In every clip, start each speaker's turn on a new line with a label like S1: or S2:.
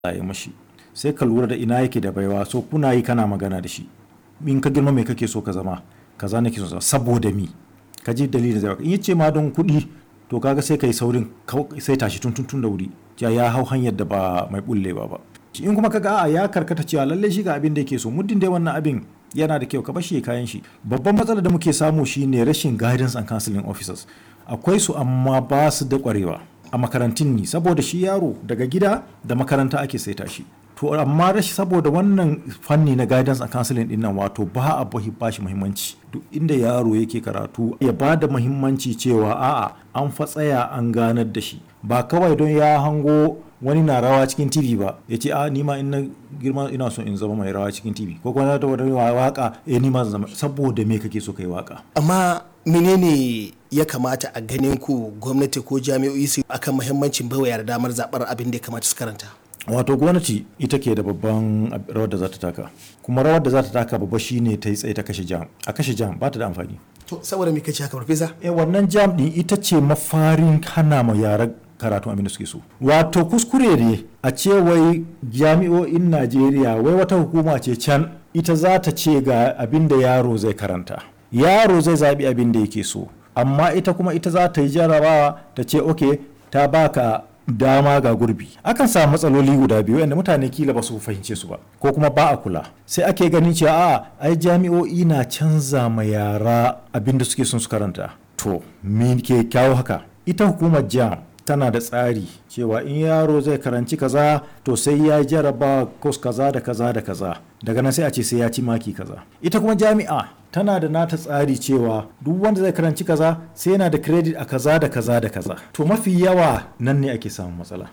S1: Allah ya mashi sai ka lura da ina yake da baiwa so kuna yi kana magana da shi in ka girma me kake so ka zama kaza nake so zama saboda mi ka ji dalilin zai in yace ma don kuɗi to kaga sai kai saurin sai tashi tun tun da wuri ya ya hau hanyar da ba mai bullewa ba in kuma kaga a ya karkata cewa lalle shi ga abin da yake so muddin dai wannan abin yana da kyau ka bar shi kayan shi babban matsalar da muke samu shine rashin guidance and counseling officers akwai su amma ba su da kwarewa a makarantun ni saboda shi yaro daga gida da makaranta ake saita shi to amma rashi saboda wannan fanni na guidance and counseling din nan wato ba a ba shi muhimmanci duk inda yaro yake karatu ya ba da muhimmanci cewa a'a an fa tsaya an ganar da shi ba kawai don ya hango wani na rawa cikin tv ba ya ce a nima in na girma ina so in zama mai rawa cikin tv ko kuma da wani waka eh nima zama saboda me kake so kai waka
S2: amma menene ya kamata a ganin ku gwamnati ko jami'o'i su akan muhimmancin baiwa yara damar zabar abin da ya kamata su karanta
S1: wato gwamnati ita ke da babban rawar da za ta taka kuma rawar da za ta taka babba shine ta yi tsaye ta kashe jam a kashe jam ba ta da amfani
S2: to saboda me kace haka farfesa
S1: eh wannan jam din ita ce mafarin hana ma yara karatu abin da suke so wato kuskure ne a ce wai jami'o'in najeriya wai wata hukuma ce can ita za ta ce ga abin da yaro zai karanta yaro zai zaɓi abin da yake so amma ita kuma ita za ta yi jarabawa ta ce ok ta baka dama ga gurbi akan samu matsaloli guda biyu yadda mutane kila ba su fahimce su ba ko kuma ba a kula sai ake ganin cewa a ai jami'o'i na canza ma yara abin da suke son su karanta to me ke kyawo haka ita hukumar jam tana da tsari cewa in yaro zai karanci kaza to sai ya jaraba kos kaza da kaza da kaza daga nan sai a ce sai ya ci maki kaza ita kuma jami'a tana da nata tsari cewa duk wanda zai karanci kaza sai yana da credit a kaza da kaza da kaza to mafi yawa nan ne ake samun matsala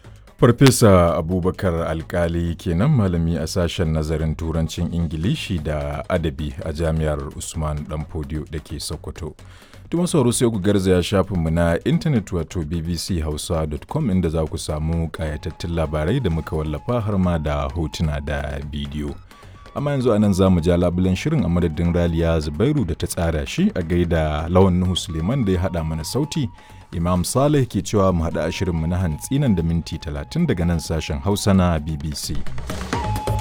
S3: Farfesa Abubakar Alkali kenan malami a sashen nazarin turancin Ingilishi da adabi a jami'ar Usman Danfodiyo da ke Sokoto. Tuma sauro sai ku garzaya shafinmu na intanet wato bbchausa.com inda za ku samu ƙayatattun labarai da muka wallafa har ma da hotuna da bidiyo. Amma yanzu anan za mu ja labulen shirin a madadin Raliya Zubairu da ta tsara shi a gaida Lawan Nuhu Suleiman da ya haɗa mana sauti. Imam Saleh ke cewa mu haɗa a shirinmu na hantsi nan da minti 30 daga nan sashen Hausa na BBC.